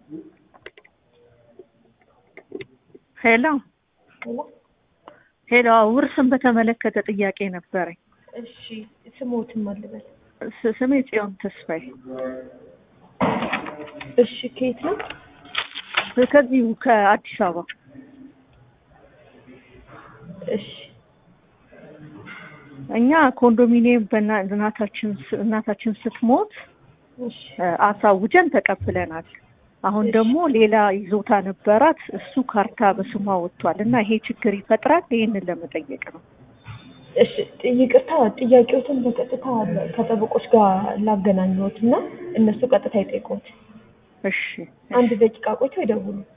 ሄሎ ሄሎ፣ ውርስን በተመለከተ ጥያቄ ነበረኝ። እሺ ስሞትን ማልበል ስ- ስሜ ጽዮን ተስፋዬ እሺ ከየት ነው ከዚሁ ከአዲስ አበባ እሺ እኛ ኮንዶሚኒየም በእና- እናታችን ስ- እናታችን ስትሞት እሺ እ፣ አሳውጀን ተቀብለናል። አሁን ደግሞ ሌላ ይዞታ ነበራት፣ እሱ ካርታ በስሟ ወጥቷል እና ይሄ ችግር ይፈጥራል። ይህንን ለመጠየቅ ነው። እሺ ይቅርታ ጥያቄዎትን በቀጥታ ከጠበቆች ጋር ላገናኘዎት እና እነሱ ቀጥታ ይጠይቁት እሺ አንድ ደቂቃ ቆይተው ይደውሉ